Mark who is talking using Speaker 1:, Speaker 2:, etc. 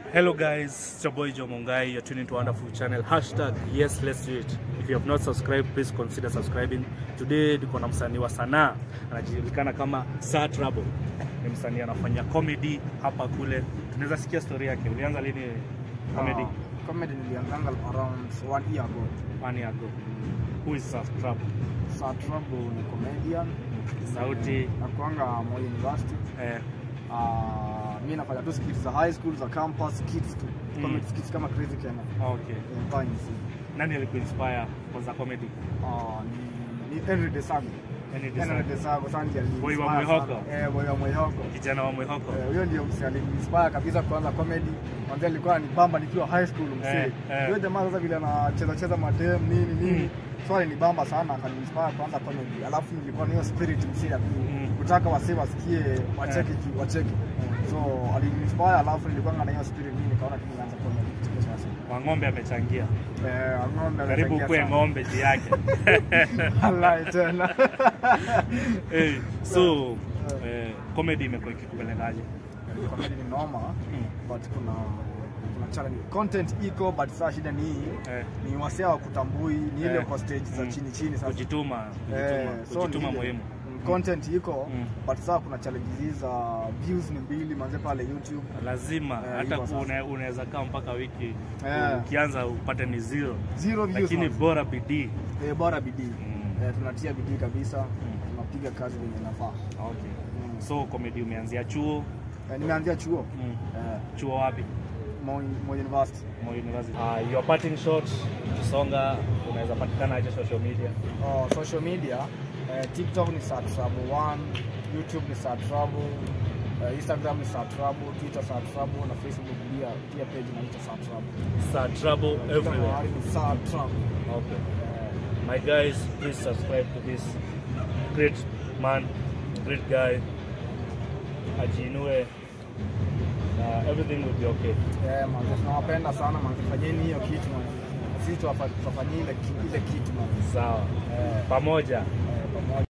Speaker 1: Hello guys, it's your boy Joe Mongai. You're tuning to a wonderful channel. Hashtag yes let's do it. If you have not subscribed, please consider subscribing. Today tuko na msanii wa sanaa anajulikana kama Sir Trouble. Ni msanii anafanya comedy hapa kule. Tunaweza sikia story yake. Ulianza lini comedy?
Speaker 2: Uh, comedy nilianzanga around one year ago.
Speaker 1: One year ago. Who is Sir Trouble?
Speaker 2: Sir Trouble ni comedian
Speaker 1: Sauti
Speaker 2: nakuanga Moi University.
Speaker 1: eh,
Speaker 2: Uh, mi nafanya tu skits za high school za campus skits tu
Speaker 1: Mm.
Speaker 2: comedy skits kama Crazy Kenya
Speaker 1: okay.
Speaker 2: Eh, Vines.
Speaker 1: Nani alikuinspire kwanza comedy?
Speaker 2: Uh, ni, ni Henry Desago
Speaker 1: Any
Speaker 2: Henry
Speaker 1: design?
Speaker 2: Desago sana ndiye
Speaker 1: Boy wa
Speaker 2: aliniinspire
Speaker 1: Mwihoko?
Speaker 2: sana. eh boy wa Mwihoko
Speaker 1: Kijana wa Mwihoko.
Speaker 2: Eh, huyo ndio msee aliniinspire kabisa kuanza comedy. Mwanzo alikuwa ananibamba nikiwa high school msee.
Speaker 1: Eh, eh.
Speaker 2: Huyo jamaa sasa vile anacheza cheza madem nini nini.
Speaker 1: Mm.
Speaker 2: So alinibamba sana akaniinspire kuanza comedy. Alafu nilikuwa na hiyo spirit msee ya ku-
Speaker 1: Mm.
Speaker 2: kutaka wasee wasikie wacheke ki- wacheke. So aliniinspire alafu nilikuwa na hiyo spirit mimi nikaona tu nianze comedy kuchekesha wasee.
Speaker 1: Wang'ombe amechangia.
Speaker 2: Eh, ng'ombe
Speaker 1: Karibu
Speaker 2: amechangia
Speaker 1: kuwe
Speaker 2: sana.
Speaker 1: ng'ombe juu yake.
Speaker 2: Wallahi tena.
Speaker 1: hey, so eh, comedy imekuwa ikikupelekaje?
Speaker 2: Comedy ni noma
Speaker 1: Mm.
Speaker 2: but kuna kuna challenge. Content iko but saa shida ni hii
Speaker 1: Eh,
Speaker 2: ni wasea wa kutambui ni ile
Speaker 1: Eh.
Speaker 2: kwa stage za
Speaker 1: Mm.
Speaker 2: chini chini sasa
Speaker 1: kujituma,
Speaker 2: Eh,
Speaker 1: kujituma,
Speaker 2: so
Speaker 1: kujituma
Speaker 2: ni ile.
Speaker 1: muhimu.
Speaker 2: Mm, content iko
Speaker 1: Mm.
Speaker 2: but sasa kuna challenges hizi za views ni mbili manze pale YouTube
Speaker 1: Lazima
Speaker 2: Eh,
Speaker 1: hata
Speaker 2: hivyo sasa.
Speaker 1: una- unaweza kaa mpaka wiki
Speaker 2: Eh.
Speaker 1: ukianza upate ni zero,
Speaker 2: zero views
Speaker 1: lakini
Speaker 2: manze.
Speaker 1: bora bidii.
Speaker 2: eh, bora bidii
Speaker 1: Mm.
Speaker 2: eh, tunatia bidii kabisa tunapiga kazi venye inafaa
Speaker 1: Okay.
Speaker 2: Mm.
Speaker 1: So comedy umeanzia chuo
Speaker 2: eh, nimeanzia chuo
Speaker 1: mm.
Speaker 2: eh,
Speaker 1: chuo wapi?
Speaker 2: Moi Moi University
Speaker 1: Moi University. Uh, your parting shot Kisonga, unaweza patikana aje social media?
Speaker 2: oh, social media eh, TikTok ni Sir Trouble 1 YouTube ni Sir Trouble eh, Instagram ni Sir Trouble Twitter Sir Trouble na Facebook pia pia page inaitwa Sir Trouble
Speaker 1: Sir Trouble everywhere.
Speaker 2: Mahali ni Sir Trouble
Speaker 1: Okay.
Speaker 2: eh,
Speaker 1: My guys, please subscribe to this great man, great guy. Ajinue. Uh, everything will be okay.
Speaker 2: Eh, manze tunawapenda sana manze, fanyeni hiyo kitu manze. Sisi tuwafa- tuwafanyie ile ki- ile kitu manze.
Speaker 1: Sawa.
Speaker 2: Eh,
Speaker 1: Pamoja.
Speaker 2: eh, pamoja.